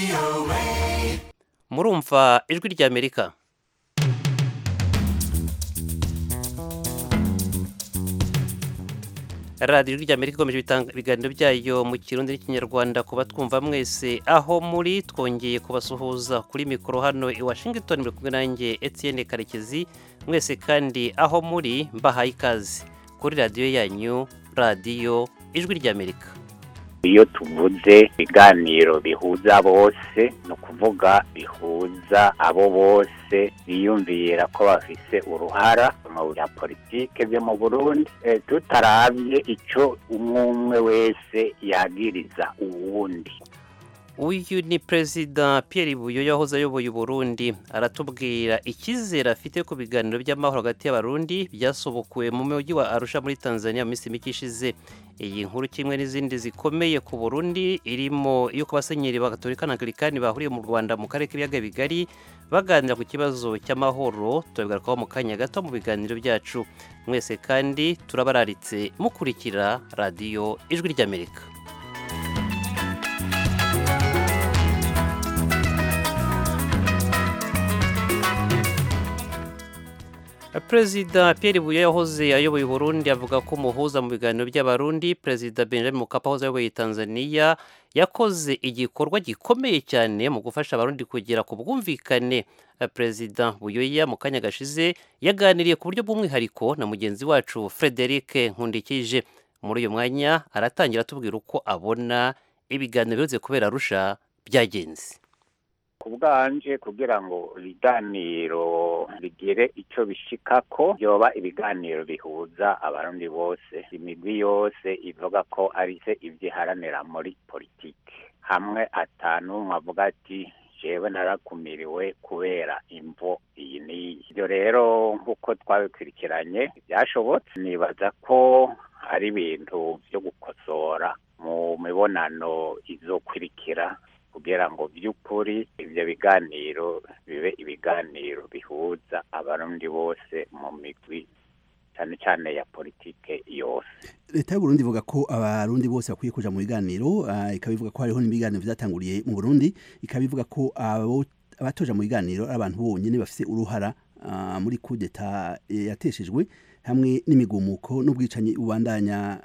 murumva ijwi ry'amerika radiyo ry'amerika ikomeje ibiganiro byayo mu kirundi n'ikinyarwanda kuba twumva mwese aho muri twongeye kubasuhuza kuri mikoro hano i washington muri kumwe nanjye etienne karekezi mwese kandi aho muri mbahaye ikaze kuri radiyo yanyu radiyo ijwi ry'amerika iyo tuvuze ibiganiro bihuza bose ni ukuvuga bihuza abo bose biyumvira ko bafise uruhara mu bya politike byo mu burundi tutarabye icyo umwe umwe wese yagiriza uwundi uyu ni perezida Pierre Buyo yahoze ayoboye uburundi aratubwira icyizere afite ku biganiro by'amahoro hagati y'abarundi byasobokuwe mu mujyi wa arusha muri tanzania mu minsi mike ishize iyi nkuru kimwe n'izindi zikomeye ku burundi irimo iyo ku basenyeri b'agatolika na anglikani bahuriye mu rwanda mu karere k'ibiyaga bigari baganira ku kibazo cy'amahoro turabigarukaho mu kanya gato mu biganiro byacu mwese kandi turabararitse mukurikira radiyo ijwi ry'amerika perezida Pierre Buyo yahoze ayoboye Burundi avuga ko umuhuza mu biganiro by'abarundi perezida Benjamin Mkapa wahoze ayoboye Tanzania yakoze igikorwa gikomeye cyane mu gufasha abarundi kugera ku bwumvikane perezida Buyoya mu kanya gashize yaganiriye ku buryo bw'umwihariko na mugenzi wacu Frederic Nkundikije muri uyu mwanya aratangira atubwira uko abona ibiganiro bihoze kubera arusha byagenze ku bwanje kugira ngo ibiganiro bigire icyo bishikako byoba ibiganiro bihuza abarundi bose imigwi yose ivuga ko ari se ibyiharanira muri politiki hamwe atanu avuga ati jewe narakumiriwe kubera imvo iyi n'iyi ibyo rero nk'uko twabikurikiranye byashobotse nibaza ko ari ibintu byo gukosora mu mibonano izokurikira kugira ngo by'ukuri ibyo biganiro bibe ibiganiro bihuza abarundi bose mu migwi cyane cyane ya politike yose leta y'uburundi ivuga ko abarundi bose bakwiye kuja mu biganiro ikaba ivuga ko hariho n'ibiganiro vyatanguriye mu burundi ikaba ivuga ko abatoja mu biganiro ari abantu bonyene bafise uruhara muri kudeta yateshejwe hamwe n'imigumuko n'ubwicanyi bubandanya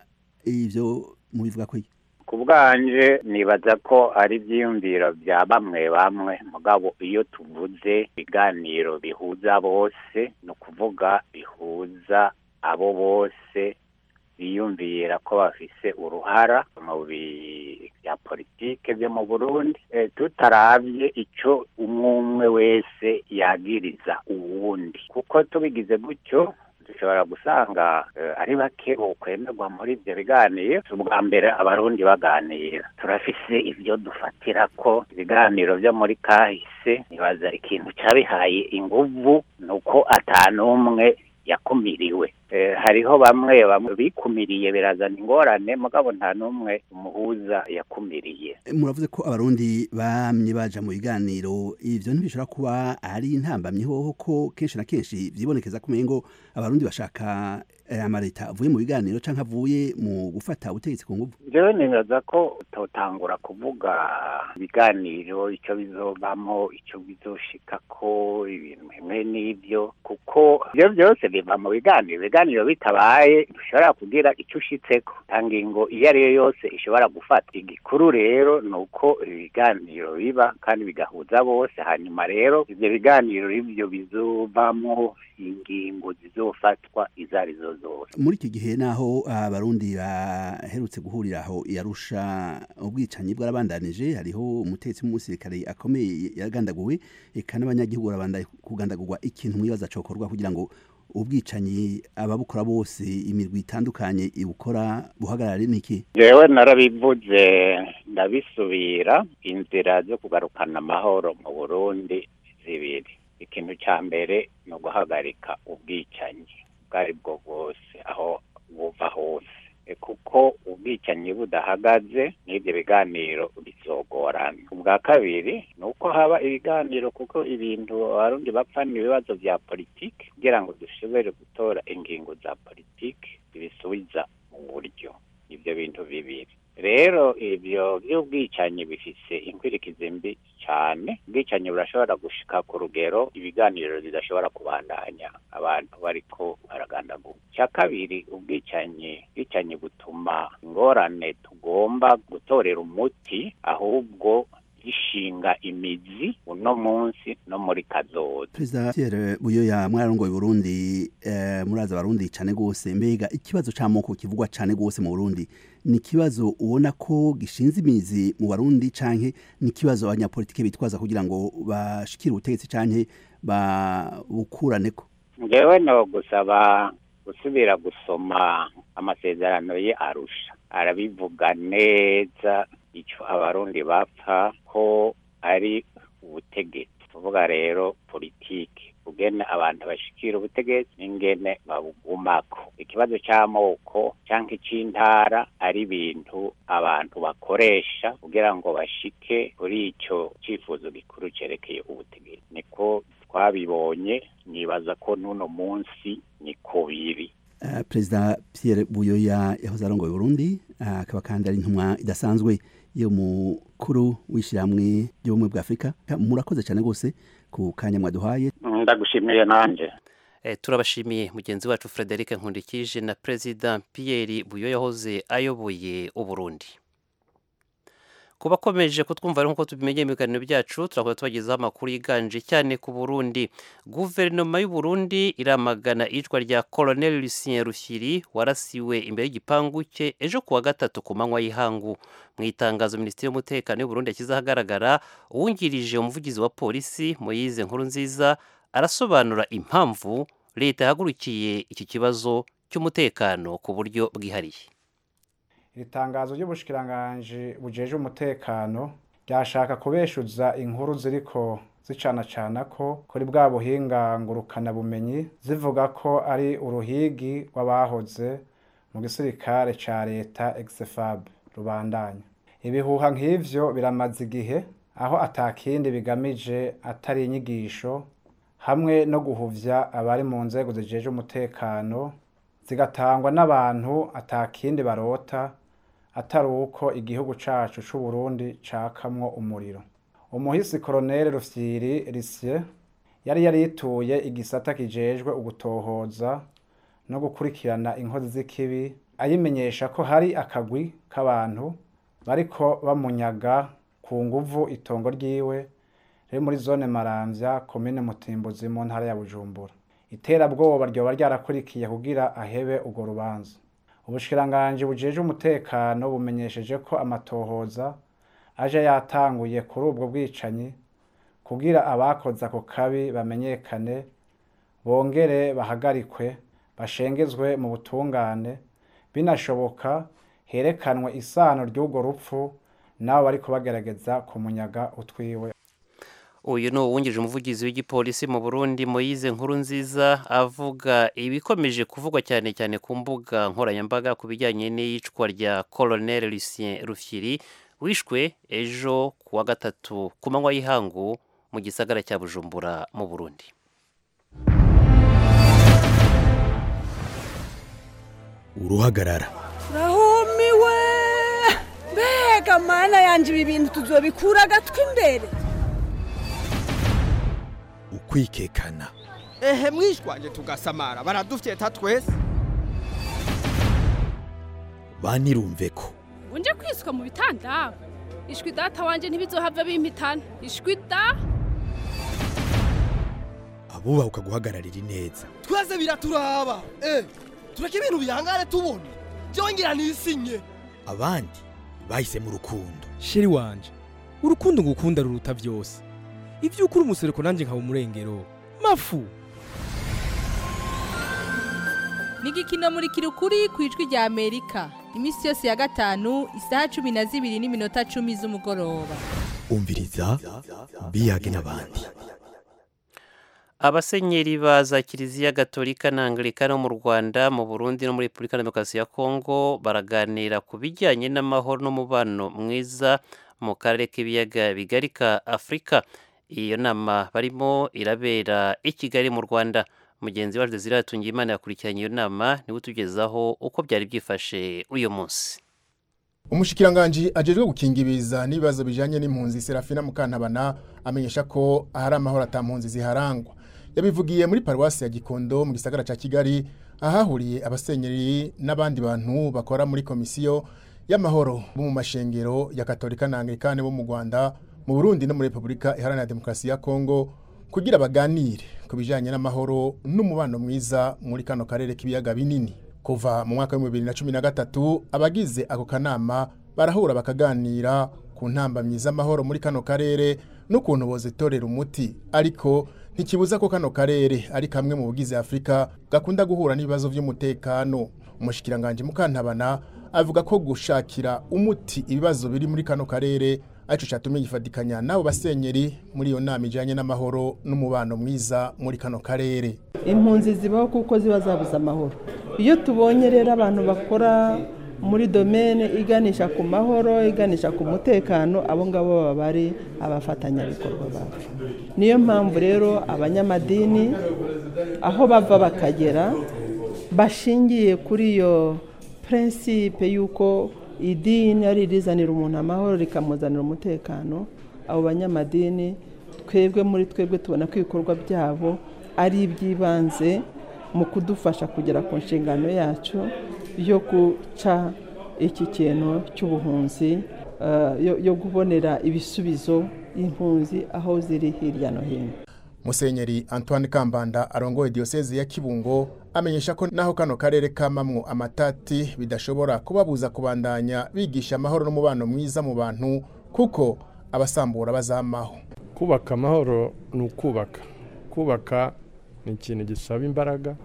ivyo mubivuga ko ku bwanje nibaza ko ari ibyiyumviro bya bamwe bamwe mugabo iyo tuvuze ibiganiro bihuza bose ni ukuvuga bihuza abo bose biyumvira ko bafise uruhara mu bya politike byo mu burundi tutarabye icyo umwe umwe wese yagiriza uwundi kuko tubigize gutyo dushobora gusanga ari bake bokwemerwa muri ibyo biganiro ubwa mbere abarundi baganira turafise ibyo dufatira ko ibiganiro byo muri kahise nibaza ikintu cyabihaye inguvu ni uko atanumwe yakumiriwe hariho bamwe bamwe bikumiriye birazana ingorane mugabo nta n'umwe umuhuza yakumiriye muravuze ko abarundi bamye baja mu biganiro ivyo ntibishobora kuba ari intambamyi hoho ko kenshi na kenshi vyibonekeza ko umengo abarundi bashaka amaleta avuye mu biganiro canke avuye mu gufata ubutegetsi ku nguvu jewe nibaza ko utotangura kuvuga ibiganiro ico bizovamo ico bizoshikako ibintu bimwe n'ivyo kuko ivyo vyose biva mu biganiro ibiganiro bitabaye dushobora kugira icyo ushitseko ingingo iyo ari yo yose ishobora gufata igikuru rero ni uko ibiganiro biba kandi bigahuza bose hanyuma rero ibyo biganiro ibyo bizovamo ingingo zizofatwa izo arizo zose muri iki gihe naho abarundi baherutse guhurira aho yarusha ubwicanyi bwarabandanije hariho umutetsi w'umusirikare akomeye yagandaguwe eka n'abanyagihugu barabanda kugandagurwa ikintu mwibaza cokorwa kugira ngo ubwicanyi ababukora bose imirwi itandukanye ibukora buhagarare niki jewe narabivuze ndabisubira inzira zo kugarukana amahoro mu burundi zibiri ikintu cya mbere ni uguhagarika ubwicanyi ubwo ari bwo bwose aho buva hose kuko ubwicanyi budahagaze n'ibyo biganiro bizogorana ubwa kabiri ni uko haba ibiganiro kuko ibintu abarundi bapfa ni ibibazo bya politiki kugira ngo dushobore gutora ingingo za politiki zibisubiza mu buryo ibyo bintu bibiri rero ibyo by'ubwicanyi bifise inkwirikizi mbi cyane ubwicanyi burashobora gushika ku rugero ibiganiro bidashobora kubandanya abantu bariko baragandagura icya kabiri ubwicanyi ubwicanyi butuma ingorane tugomba gutorera umuti ahubwo gishinga imizi uno munsi no muri kazoza perezida Pierre Buyoya mwararongoye Burundi eh, muraza abarundi cane gose mbega ikibazo c'amoko kivugwa cane gose mu Burundi ni ikibazo ubona ko gishinze imizi mu Barundi canke ni ikibazo abanyapolitike bitwaza kugira ngo bashikire ubutegetsi canke babukuraneko ngewe no gusaba gusubira gusoma amasezerano ye arusha arabivuga neza icyo abarundi bapfa ko ari ubutegetsi kuvuga rero politiki ugene abantu bashikira ubutegetsi n'ingene babugumako ikibazo c'amoko canke ic'intara ari ibintu abantu bakoresha kugira ngo bashike kuri ico cifuzo gikuru cerekeye ubutegetsi niko twabibonye nibaza ko n'uno munsi niko biri Uh, perezida Pierre Buyoya yahoze arongoye Burundi akaba uh, kandi ari intumwa idasanzwe yo mukuru w'ishyirahamwe ry'ubumwe bwa Afurika murakoze cyane gose ku kanya mwaduhaye ndagushimiye nanje eh, turabashimiye mugenzi wacu Frederic Nkundikije na perezida Pierre Buyoya yahoze ayoboye Uburundi kuba akomeje kutwumva nk'uko tubimenye mu biganiro byacu turakuba tubagezaho amakuru yiganje cyane ku burundi guverinoma y'u Burundi iramagana iyicwa rya colonel lucien rushyiri warasiwe imbere y'igipangu cye ejo kuwa gatatu ku manywa y'ihangu mu itangazo minisitiri y'umutekano y'u Burundi yashyize ahagaragara uwungirije umuvugizi wa polisi moyize nkuru nziza arasobanura impamvu leta yahagurukiye iki kibazo cy'umutekano ku buryo bwihariye iri tangazo ry'ubushikiranganje bujeje umutekano ryashaka kubeshuza inkuru ziriko zicanacana ko kuri bwa buhinga ngurukana bumenyi zivuga ko ari uruhigi rw'abahoze mu gisirikare ca leta exefab rubandanya ibihuha nk'ivyo biramaze igihe aho atakindi bigamije atari inyigisho hamwe no guhuvya abari mu nzego zijeje umutekano zigatangwa n'abantu atakindi barota atari uko igihugu cacu c'u Burundi cakamwo umuriro umuhisi koroneli rufyiri risye yari yarituye igisata kijejwe ugutohoza no gukurikirana inkozi z'ikibi ayimenyesha ko hari akagwi k'abantu bariko bamunyaga ku nguvu itongo ryiwe riri muri zone maramvya komine mutimbuzi mu ntara ya bujumbura iterabwoba ryoba ryarakurikiye kugira ahebe urwo rubanza ubushikiranganje bujeje umutekano bumenyesheje ko amatohoza aje yatanguye kuri ubwo bwicanyi kugira abakoze ako kabi bamenyekane bongere bahagarikwe bashengezwe mu butungane binashoboka herekanwe isano ry'urwo rupfu nabo bariko bagerageza kumunyaga utwiwe uyu ni uwungirije umuvugizi w'igipolisi mu burundi moyize nkuru nziza avuga ibikomeje kuvugwa cyane cyane ku mbuga nkoranyambaga ku bijyanye n'iyicwa rya colonel lucien rufyiri wishwe ejo ku wa gatatu ku manywa y'ihangu mu gisagara cya bujumbura mu burundi uruhagarara rahumiwe mbega mana yanjye ibi bintu tuzobikura agatwi imbere ukwikekana ehe mwishwanje tugasamara baradufyeta twese banirumve ko unje kwiswa mu bitanda ishwi data wanje ntibizohava bimpitana ishwi da abubaha guhagararira ineza twese biraturaba eh tureke ibintu bihangane tubona byongera nisinye abandi bahisemo urukundo sheri wanje urukundo ngukunda ruruta byose ibyo ukuri umusereko nanjye nkaba umurengero mafu ni igikino muri kirukuri ku ijwi rya amerika iminsi yose ya gatanu isaha cumi na zibiri n'iminota cumi z'umugoroba umviriza biyage n'abandi abasenyeri ba za kiliziya gatolika na anglikana mu rwanda mu burundi no muri repubulika demokarasi ya kongo baraganira ku bijyanye n'amahoro n'umubano mwiza mu karere k'ibiyaga bigari ka afurika iyo nama barimo irabera i kigali mu rwanda mugenzi wacu desire imana yakurikiranye iyo nama niwe utugezaho uko byari byifashe uyu munsi umushikiranganji ajejwe gukinga ibiza n'ibibazo bijanye n'impunzi Serafina Mukantabana amenyesha ko ahari amahoro atampunzi ziharangwa yabivugiye muri paruwasi ya Gikondo mu gisagara ca Kigali ahahuriye abasenyeri n'abandi bantu bakora muri komisiyo y'amahoro bo mu mashengero ya Katolika na Anglikane bo mu Rwanda mu Burundi no muri Republika Iharanira Demokarasi ya Kongo kugira baganire ku bijanye n'amahoro n'umubano mwiza muri kano karere k'ibiyaga binini kuva mu mwaka wa 2013 abagize ako kanama barahura bakaganira ku ntambamyi z'amahoro muri kano karere n'ukuntu bozitorera umuti ariko ntikibuza ko kano karere ari kamwe mu bugize Afrika gakunda guhura n'ibibazo by'umutekano umushikiranganje mukantabana avuga ko gushakira umuti ibibazo biri muri kano karere aricyo cyatumye gifatikanya n'abo basenyeri muri iyo nama ijyanye n'amahoro n'umubano mwiza muri kano karere impunzi zibaho kuko ziba zabuze amahoro iyo tubonye rero abantu bakora muri domene iganisha ku mahoro iganisha ku mutekano abo ngabo baba bari abafatanyabikorwa bacu niyo mpamvu rero abanyamadini aho bava bakagera bashingiye kuri iyo prinsipe y'uko idini ari irizanira umuntu amahoro rikamuzanira umutekano abo banyamadini twebwe muri twebwe tubona ko ibikorwa byabo ari iby'ibanze mu kudufasha kugera ku nshingano yacu yo guca iki kintu cy'ubuhunzi yo kubonera ibisubizo impunzi aho ziri hirya no hino musenyeri antoine kambanda arongoye diyoseze ya kibungo amenyesha ko naho kano karere kamamwo amatati bidashobora kubabuza kubandanya bigisha amahoro n'umubano mwiza mu bantu kuko abasambura bazamaho kubaka amahoro ni ukubaka kubaka ni ikintu gisaba imbaraga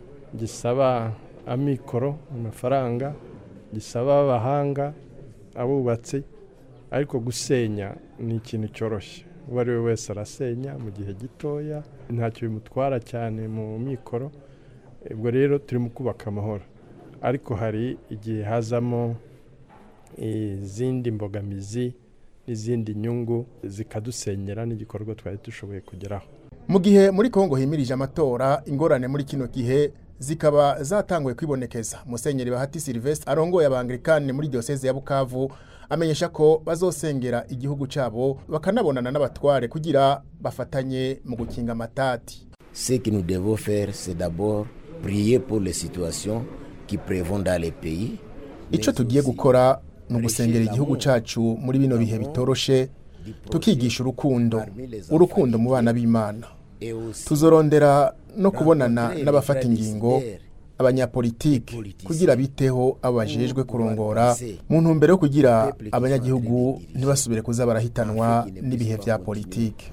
gisaba amikoro amafaranga gisaba abahanga abubatsi ariko gusenya ni ikintu cyoroshye uwo ari we wese arasenya mu gihe gitoya ntacyo bimutwara cyane mu mikoro ubwo rero turimo kubaka amahoro ariko hari igihe hazamo izindi mbogamizi n'izindi nyungu zikadusenyera n'igikorwa twari dushoboye kugeraho mu gihe muri kongo himirije amatora ingorane muri kino gihe zikaba zatanguye kwibonekeza musenyeri bahati silvestre arongoye abangilikani muri diyoseze ya bukavu amenyesha ko bazosengera igihugu cyabo bakanabonana n'abatware kugira bafatanye mu gukinga amatati ce que nous devons faire c'est d'abord prier pour les situations qui prévont dans les pays icyo tugiye gukora ni ugusengera igihugu cyacu muri bino bihe bitoroshe tukigisha urukundo urukundo mu bana b'imana tuzorondera no kubonana n'abafata ingingo abanyapolitiki kugira biteho abajejwe kurongora mu ntumbero yo kugira abanyagihugu ntibasubire kuza barahitanwa n'ibihe bya politiki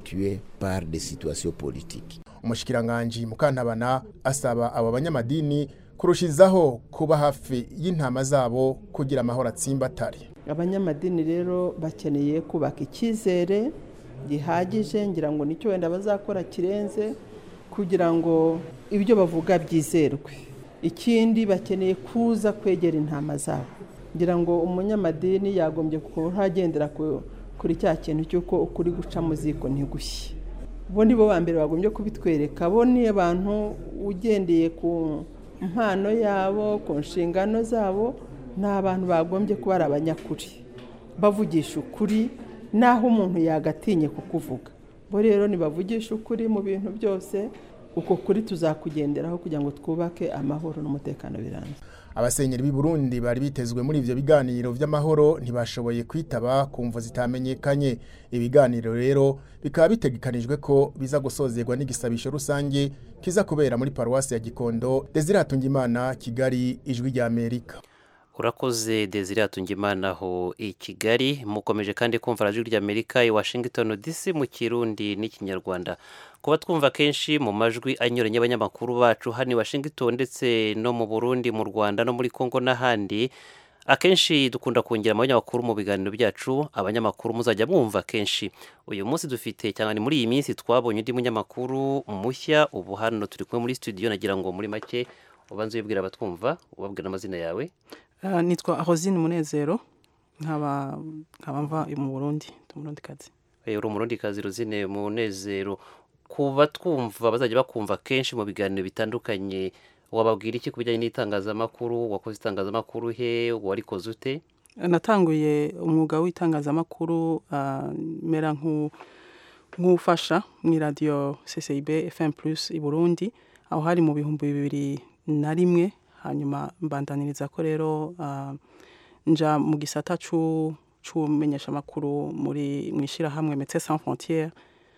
umushikiranganji mukantabana asaba abo banyamadini kurushizaho kuba hafi y'intama zabo kugira amahoro atsimbatare abanyamadini rero bakeneye kubaka icyizere gihagije ngira ngo nicyo wenda bazakora kirenze kugira ngo ibyo bavuga byizerwe ikindi bakeneye kuza kwegera intama zabo ngira ngo umunyamadini yagombye kuhagendera kuri cya kintu cy'uko ukuri guca mu ziko ntigushye bo ni bo ba mbere bagombye kubitwereka bo ni abantu ugendeye ku mpano yabo ku nshingano zabo ni abantu bagombye kuba ari abanyakuri bavugisha ukuri naho umuntu yagatinye kukuvuga bo rero nibavugisha ukuri mu bintu byose uko kuri tuzakugenderaho kugira ngo twubake amahoro n'umutekano birambye abasenyeri b'i Burundi bari bitezwe muri ivyo biganiro vy'amahoro ntibashoboye kwitaba ku mvo zitamenyekanye ibiganiro rero bikaba bitegekanijwe ko biza gusozerwa n'igisabisho rusange kiza kubera muri paruwasi ya Gikondo Desire Hatungimana Kigali ijwi rya Amerika urakoze desire atungimana aho i kigali mukomeje kandi kumva radiyo ry'amerika i washington dc mu kirundi n'ikinyarwanda kuba twumva kenshi mu majwi anyuranye y'abanyamakuru bacu hano i washington ndetse no mu burundi mu rwanda no muri congo n'ahandi akenshi dukunda kongera abanyamakuru mu biganiro byacu abanyamakuru muzajya mwumva kenshi uyu munsi dufite cyane ni muri iyi minsi twabonye undi munyamakuru mushya ubu hano turi kumwe muri studio nagira ngo muri make ubanze wibwira abatwumva ubabwira amazina yawe nitwa rosine munezero nkaba mva mu burundi umurundi kazi uri umurundi kazi rosine munezero kuba twumva bazajya bakumva kenshi mu biganiro bitandukanye wababwira iki ku bijyanye n'itangazamakuru wakoze itangazamakuru he warikoze ute natanguye umwuga w'itangazamakuru ah, mera nk'u- nk'ufasha mu iradiyo CCIB FM Plus i Burundi aho hari mu bihumbi bibiri na rimwe hanyuma mbandaniriza ko rero ah, nja mu gisata c'u- c'umenyeshamakuru muri mu ishyirahamwe Médecins Sans Frontières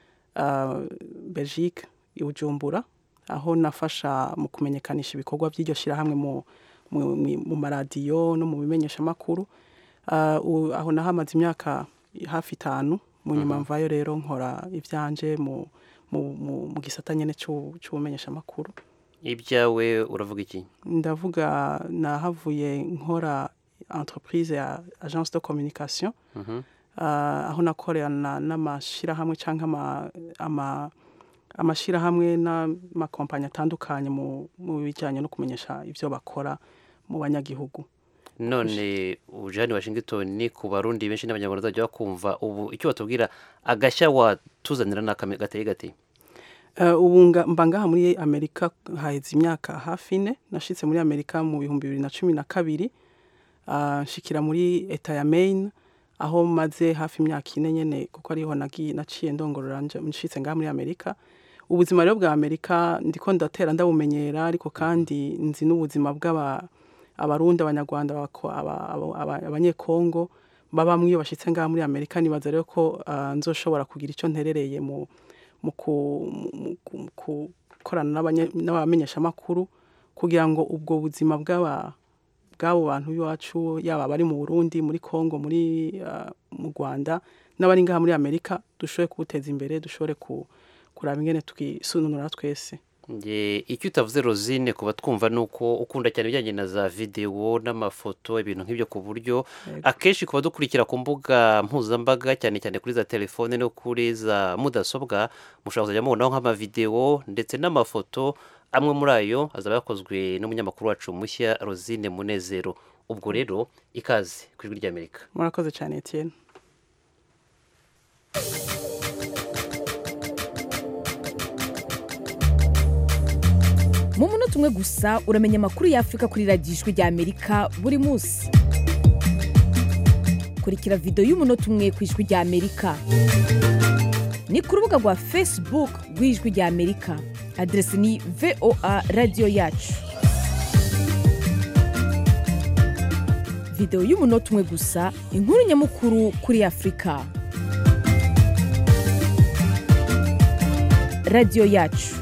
ah, Belgique i Bujumbura aho nafasha mu kumenyekanisha ibikorwa by'iryo shyirahamwe mu mu- mu- mu maradiyo no mu bimenyeshamakuru Ah, u- aho nahamaze imyaka hafi itanu mu nyuma mvayo rero nkora ibyanje mu mu- mu- mu gisata nyene c'u- c'ubumenyeshamakuru ibyawe uravuga iki ndavuga nahavuye nkora entreprise ya agence de communication Mhm. Ah, aho nakorana n'amashyirahamwe cyangwa ama, ama, amashyirahamwe n'amakompanyi atandukanye mu, mu bijyanye no kumenyesha ibyo bakora mu banyagihugu none uje hano i washington ku barundi benshi n'abanyarwanda bazajya bakumva ubu icyo batubwira agashya watuzanira ni akame gateye gate Eh, ubu nga- mba ngaha muri amerika haheze imyaka hafi ine nashitse muri amerika mu bihumbi bibiri na cumi na kabiri Ah, nshikira muri eta ya maine aho maze hafi imyaka ine nyene kuko ariho nagiye naciye ndongorora nje nshitse ngaha muri amerika ubuzima rero bwa amerika ndiko ndatera ndabumenyera ariko kandi nzi n'ubuzima bw'aba abarundi abanyarwanda abako- aba- aba- aba- abanyekongo babamwe iyo bashitse ngaha muri amerika nibaza rero ko ah, nzoshobora kugira icyo nterereye mu mu ku- mu- mu ku- gukorana n'abanye- n'abamenyeshamakuru kugira ngo ubwo buzima bw'aba bw'abo bantu b'iwacu yaba abari mu burundi muri congo muri ah, mu rwanda n'abari ngaha muri amerika dushobore kuwuteza imbere dushobore ku- kuraba ingene twisununura twese Nge icyo utavuze Rosine kuba twumva ni uko ukunda cyane ibijyanye na za videwo n'amafoto ibintu nk'ibyo ku buryo akenshi kuba dukurikira ku mbuga mpuzambaga cyane cyane kuri za telefone no kuri za mudasobwa mushobora kuzajya mubonaho nk'amavidewo ndetse n'amafoto amwe muri ayo azaba yakozwe n'umunyamakuru wacu mushya Rosine Munezero ubwo rero ikaze ku ijwi ry'Amerika murakoze cyane etienne mu munota umwe gusa uramenya amakuru y'afurika kuri radiyo ijwi rya amerika buri munsi kurikira videwo y'umunota umwe ku ijwi rya amerika ni ku rubuga rwa facebook rw'ijwi rya amerika aderesi ni voa radiyo yacu videwo y'umunota umwe gusa inkuru nyamukuru kuri afurika radiyo yacu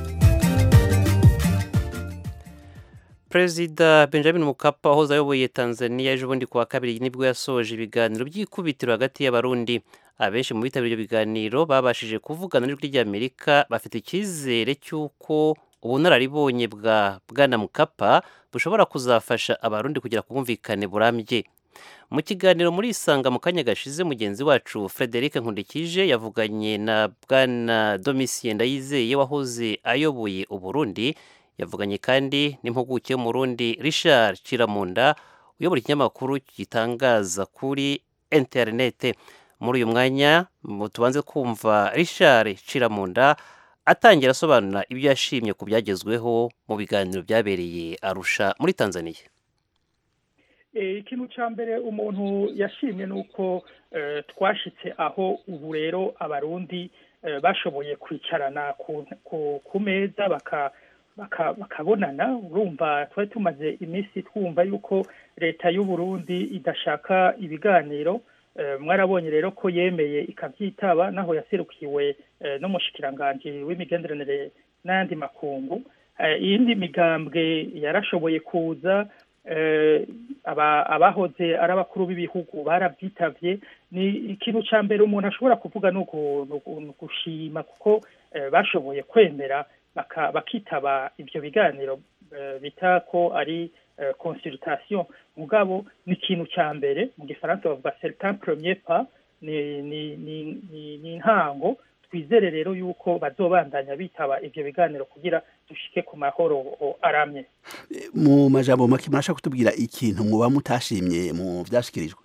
Perezida Benjamin Mkapa wahoze ayoboye Tanzania ejo bundi kuwa kabiri nibwo yasoje ibiganiro by'ikubitiro hagati y'abarundi abenshi mu bitabiriye ibyo biganiro babashije kuvugana n'ijwi ry'Amerika bafite icyizere cy'uko ubunararibonye bwa Bwana Mkapa bushobora kuzafasha abarundi kugera ku bwumvikane burambye mu kiganiro muri isanga mu kanya gashize mugenzi wacu Frederic Nkundikije yavuganye na Bwana Domitien Ndayizeye wahoze ayoboye Uburundi yavuganye kandi n'impuguke mu Burundi Richard Kiramunda uyobora ikinyamakuru gitangaza kuri interinete muri uyu mwanya mu tubanze kumva Richard Kiramunda atangira asobanura ibyo yashimye ku byagezweho mu biganiro byabereye Arusha muri Tanzania Eh, ikintu cya mbere umuntu yashimye ni uko eh, twashitse aho ubu rero abarundi eh, bashoboye kwicarana ku, ku, ku meza baka baka- bakabonana urumva twari tumaze iminsi twumva yuko leta y'u Burundi idashaka ibiganiro Eh, mwarabonye rero ko yemeye ikabyitaba naho yaserukiwe eh, n'umushikiranganji w'imigenderanire n'ayandi makungu Eh, iyindi migambwe yarashoboye kuza eh, aba- abahoze ari abakuru b'ibihugu barabyitavye ni ikintu ca mbere umuntu ashobora kuvuga ni uku- ni uku- ni ugushima kuko eh, bashoboye kwemera baka- bakitaba ivyo biganiro eh, bita ko ari eh, consultation mugabo ni ikintu ca mbere mu gifaransa bavuga c'est un premier pas ni ni ni ni, ni intango twizere rero yuko bazobandanya bitaba ivyo biganiro kugira dushike ku mahoro o, aramye mu majambo make murashaka kutubwira ikintu muba mutashimye mu byashikirijwe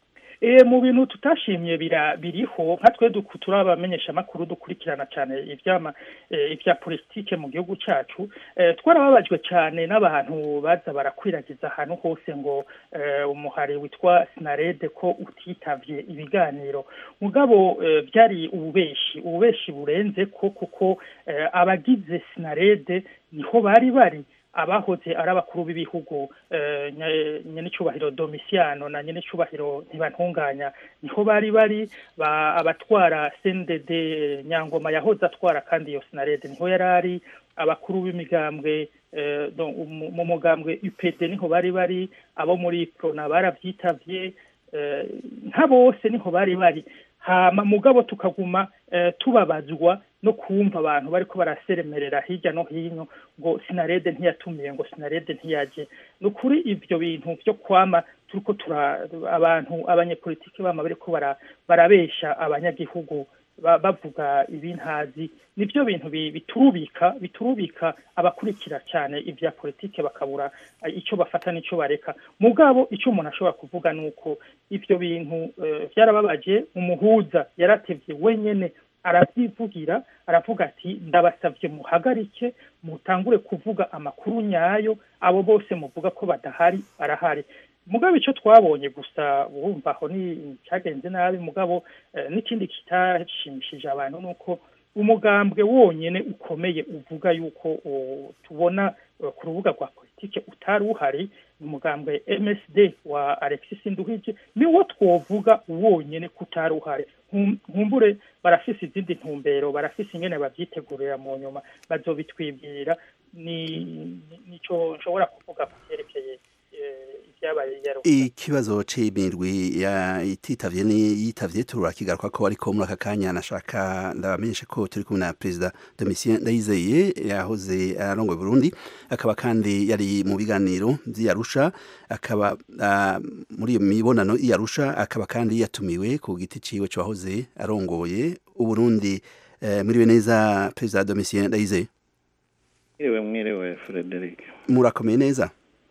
e, mu bintu tutashimye bira biriho nka twe duku- turi abamenyeshamakuru dukurikirana cyane ivyama e, ivya politike mu gihugu cacu e, twarababajwe cyane n'abantu baza barakwiragiza ahantu hose ngo e, umuhari witwa sinarede ko utitavye ibiganiro mugabo e, byari ububeshi ububeshi burenze ko kuko e, abagize sinarede niho bari bari abahoze ari abakuru b'ibihugu eh, nya- nyen'icyubahiro domisiano na nyen'icyubahiro ntibantunganya niho bari bari ba- abatwara cndd nyangoma yahoze atwara kandi iyo sinarede niho yari ari abakuru b'imigambwe eh, do- mu mu mugambwe upd niho bari bari abo muri prona barabyitavye eh, nka bose niho bari bari hama mugabo tukaguma eh, tubabazwa no kumva abantu bariko baraseremerera hirya no hino ngo sinarede ntiyatumiye ngo sinarede ntiyaje ni ukuri ivyo bintu vyo kwama turiko tura abantu abanyepolitiki bama bariko bara- barabesha abanyagihugu ba- bavuga ibintazi nivyo bintu bi- biturubika biturubika abakurikira cyane ivya politike bakabura eh, ico bafata n'ico bareka mugabo ico umuntu ashobora kuvuga nuko ivyo bintu eh, vyarababaje umuhuza yaratevye wenyene aravyivugira aravuga ati ndabasavye muhagarike mutangure kuvuga amakuru nyayo abo bose muvuga ko badahari barahari mugabo icyo twabonye gusa wumva aho ni cyagenze nabi mugabo eh, n'ikindi kitashimishije abantu ni uko umugambwe wonyene ukomeye uvuga yuko o, tubona eh, ku rubuga rwa politike utari uhari ni umugambwe MSD wa Alexis Nduhije niwo twovuga wonyene ko utari uhari Nkum- nkumbure barafise izindi ntumbero barafise ingene babyitegurira mu nyuma bazobitwibwira ni ni- nico nshobora kuvuga ku vyerekeye eh, ibyabaye yaro ikibazo c'imirwi ya ititavye ni yitavye turakigaruka ko ariko muri aka kanya nashaka ndabamenyesha ko turi kumwe na perezida Domitien Ndayizeye yahoze arongoye Burundi akaba kandi yari mu biganiro vy'Arusha akaba ah, muri iyo mibonano y'Arusha akaba kandi yatumiwe ku giti ciwe cyo wahoze arongoye Uburundi eh, muriwe neza perezida Domitien Ndayizeye Mwiriwe mwiriwe Frederic. murakomeye neza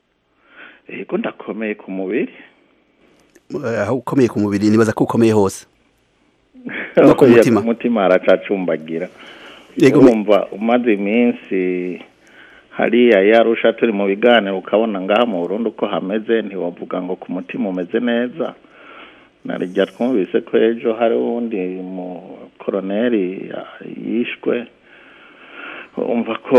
Ego ndakomeye ku mubiri. Eh, aho ukomeye ku mubiri nibaza ko ukomeye hose no ku mutima Umutima haracacumbagira. Yego, Urumva umaze iminsi hariya yarusha turi mu biganiro ukabona ngaha mu Burundi uko hameze ntiwavuga ngo ku mutima umeze neza. Narijya twumvise ko ejo hari uwundi mu koroneri ya- yishwe. Umva ko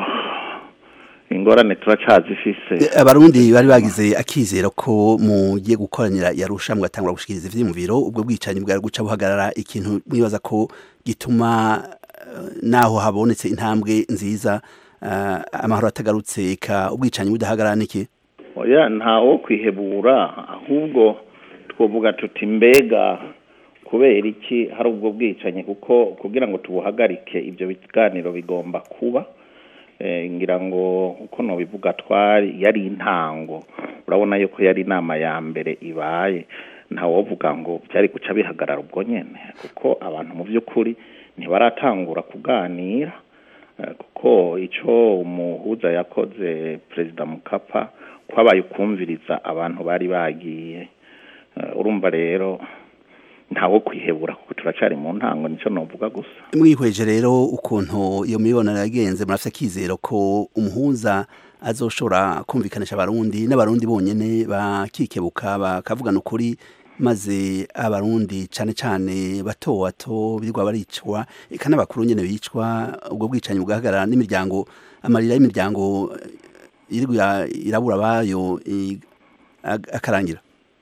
ingorane turacazifise. abarundi bari bagize akizero ko mugiye gukoranira yarusha mugatangura gushikiriza ivyiyumviro ubwo bwicanyi bwari guca buhagarara ikintu mwibaza ko gituma eh, naho habonetse intambwe nziza eh, amahoro atagarutse eka ubwicanyi budahagarara niki oya ntawo kwihebura ahubwo twovuga tuti mbega kubera iki hari ubwo bwicanyi kuko kugira ngo tubuhagarike ibyo biganiro bigomba kuba eh, ngira ngo uko nobivuga twari yari intango urabona yuko yari inama ya mbere ibaye ntawovuga ngo byari guca bihagarara ubwo nyene kuko abantu mu by'ukuri ntibaratangura kuganira Eh, kuko ico umuhuza yakoze perezida mukapa kwabaye ukumviriza abantu bari bagiye Eh, urumva rero ntawo kwihebura kuko turacari mu ntango nico novuga gusa mwihweje rero ukuntu iyo mibonano yagenze murafite akizero ko umuhuza azoshobora kumvikanisha abarundi n'abarundi bonyene bakikebuka bakavugana ukuri maze abarundi cane cane bato bato birwa baricwa eka n'abakuru nyene bicwa ubwo bwicanyi bugahagarara n'imiryango amarira y'imiryango eh, irigwa irabura bayo i- ag- akarangira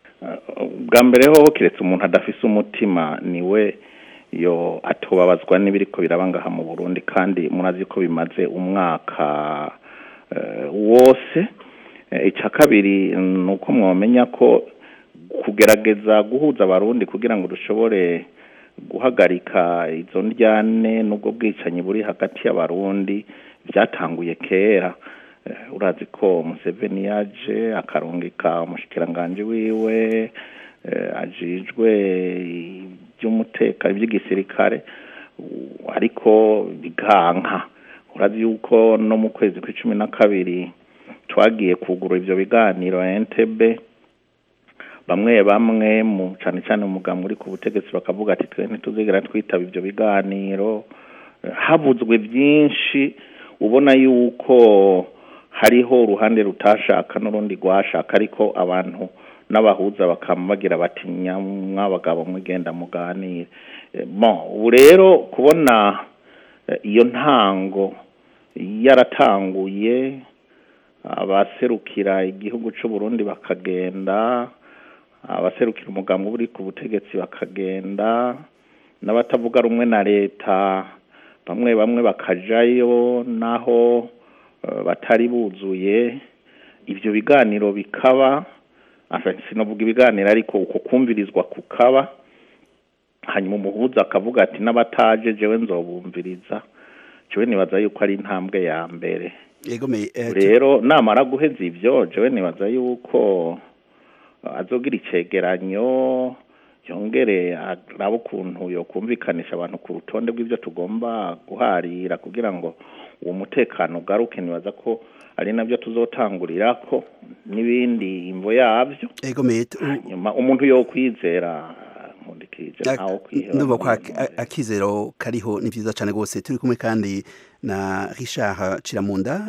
bwa mbere hoho kiretse umuntu adafise umutima niwe yo atobabazwa n'ibiriko biraba ngaha mu Burundi kandi murazi ko bimaze umwaka eh, wose Eh, icya kabiri ni uko mwamenya ko kugerageza guhuza abarundi kugira ngo dushobore guhagarika izo ndyane n'ubwo bwicanyi buri hagati y'abarundi byatanguye kera Eh, urazi ko Museveni yaje akarungika umushikiranganje wiwe eh, ajijwe iby'umutekano iby'igisirikare u- ariko biganka urazi yuko no mu kwezi kw'icumi na kabiri twagiye kugura ivyo biganiro Entebbe bamwe bamwe mu cyane cyane umuganga uri ku butegetsi bakavuga ati twe ntituzigera twitaba ibyo biganiro habuzwe byinshi ubona yuko hariho uruhande rutashaka n'urundi rwashaka ariko abantu n'abahuza bakaba bagira bati mwabagabo mwigenda muganire ubu rero kubona iyo ntango yaratanguye abaserukira igihugu cy'u Burundi bakagenda abaserukira umugambi uri ku butegetsi bakagenda n'abatavuga rumwe na leta bamwe bamwe bakajayo naho batari buzuye ibyo biganiro bikaba sinavuga ibiganiro ariko uko kumvirizwa kukaba hanyuma umuhuza akavuga ati n'abataje jewe nzobumviriza jewe nibaza yuko ari intambwe ya mbere rero namara guheza ibyo jewe nibaza yuko azogira icegeranyo yongere arabe ukuntu yokumvikanisha abantu ku rutonde rw'ibyo tugomba guharira kugira ngo uwo mutekano ugaruke nibaza ko ari nabyo tuzotangurira ko n'ibindi imvo yabyo nyuma umuntu yo kwizera ndumva ko akizero kariho ni byiza cyane rwose turi kumwe kandi na Richard Ciramunda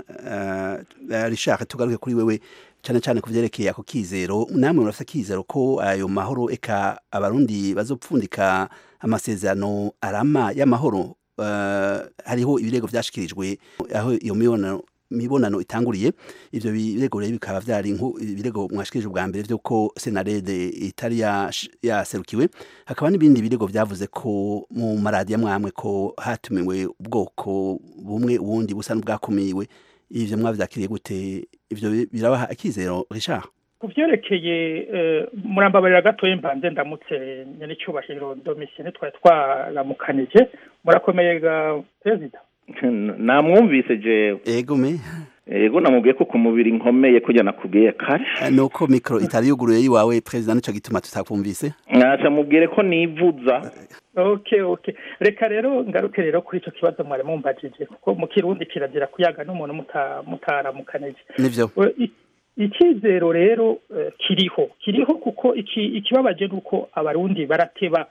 Richard tugaruke kuri wewe cyane cyane ku byerekeye ako kizero namwe murafite akizero ko ayo mahoro eka abarundi bazopfundika amasezerano arama y'amahoro hariho ibirego byashikirijwe aho iyo mibonano mibonano itanguriye ivyo birego rero bikaba vyari ibirego mwashikirije ubwa mbere vyuko senarede itari yaserukiwe hakaba n'ibindi birego vyavuze ko mu maradiyo mwamwe ko hatumiwe ubwoko bumwe ubundi busa n'ubwakumiwe ivyo mwavyakiriye gute ivyo birabaha akizero Richard ku byerekeye murambabarira gatoya mbanze ndamutse nyanicyubahiro domisiyene twari twaramukanije murakomeye ga perezida namwumvise jewe ego me ego namubwiye ko ku mubiri nkomeye kujya nakubwiye kare nuko mikro itari yuguruye yiwawe perezida nico gituma tutakumvise nkaca mubwire ko nivuza okay okay reka rero ngaruke rero kuri ico kibazo mwari mumbajije kuko mu kirundi kirazira kuyaga n'umuntu mutaramukanije nivyo icyizero rero kiriho kiriho kuko ikibabaje ni uko abarundi barateba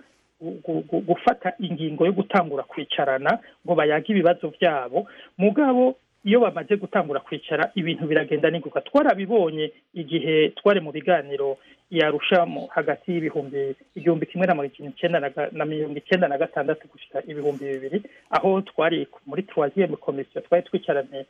gufata ingingo yo gutangura kwicarana ngo bayage ibibazo byabo mugabo iyo bamaze gutangura kwicara ibintu biragenda n'inguka twarabibonye igihe twari mu biganiro yarushamo hagati y'ibihumbi igihumbi kimwe na mirongo icyenda na mirongo icyenda na gatandatu gushyira ibihumbi bibiri aho twari muri tuwaziyemu komisiyo twari twicaranye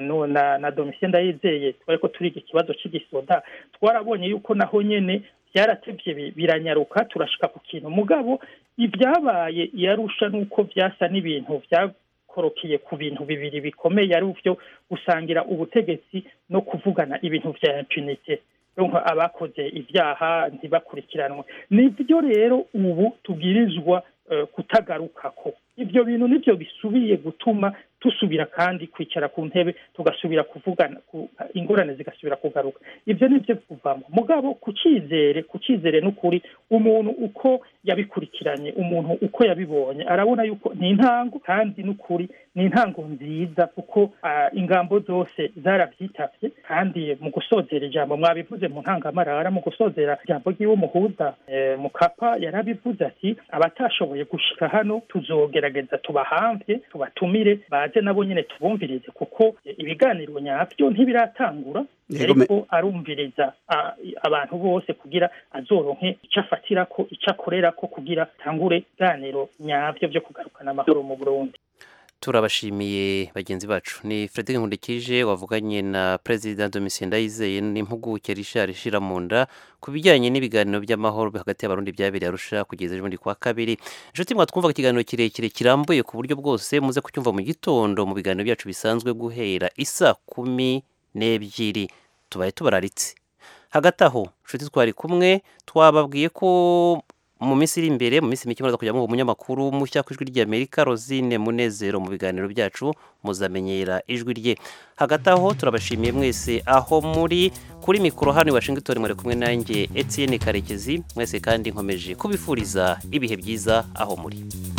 na na domisiyo ndayizeye twari ko turiga ikibazo cy'igisoda twarabonye yuko naho nyine byaratebye biranyaruka turashika ku kintu mugabo ibyabaye yarusha nuko byasa n'ibintu byakorokeye ku bintu bibiri bikomeye ari byo gusangira ubutegetsi no kuvugana ibintu bya impunite abakoze ibyaha ntibakurikiranwe nibyo rero ubu tubwirizwa kutagarukako ibyo bintu nibyo bisubiye gutuma dusubira kandi kwicara ku ntebe tugasubira kuvugana ingorane zigasubira kugaruka ibyo ni byo kuvamo mugabo ku cyizere ku cyizere n'ukuri umuntu uko yabikurikiranye umuntu uko yabibonye arabona yuko ni intango kandi n'ukuri ni intango nziza kuko ingambo zose zarabyitabye kandi mu gusozera ijambo mwabivuze mu ntangamarara mu gusozera ijambo ry'iwe muhuza mu kapa yarabivuze ati abatashoboye gushika hano tuzogerageza tubahamvye tubatumire baze nabo nyine tubumvirize kuko ibiganiro nyabyo ntibiratangura ariko arumviriza abantu bose kugira azoronke icyo afatira ko icyo akorera ko kugira tangure ibiganiro nyabyo byo kugarukana amahoro mu burundi turabashimiye bagenzi bacu ni frederic nkundikije wavuganye na perezida domitien ndayizeye n'impuguke rishari ishira mu nda ku bijyanye n'ibiganiro by'amahoro hagati y'abarundi byabereye arusha kugeza ejo bundi kwa kabiri inshuti mwatwumvaga ikiganiro kirekire kirambuye ku buryo bwose muze kucyumva mu gitondo mu biganiro byacu bisanzwe guhera isa kumi n'ebyiri tubaye tubararitse hagati aho inshuti twari kumwe twababwiye ko mu minsi iri imbere mu minsi mike muraza kujya mu umunyamakuru mushya ku ijwi ry'amerika rosine munezero mu biganiro byacu muzamenyera ijwi rye hagati aho turabashimiye mwese aho muri kuri mikoro hano i washington mwari kumwe nanjye etienne karekezi mwese kandi nkomeje kubifuriza ibihe byiza aho muri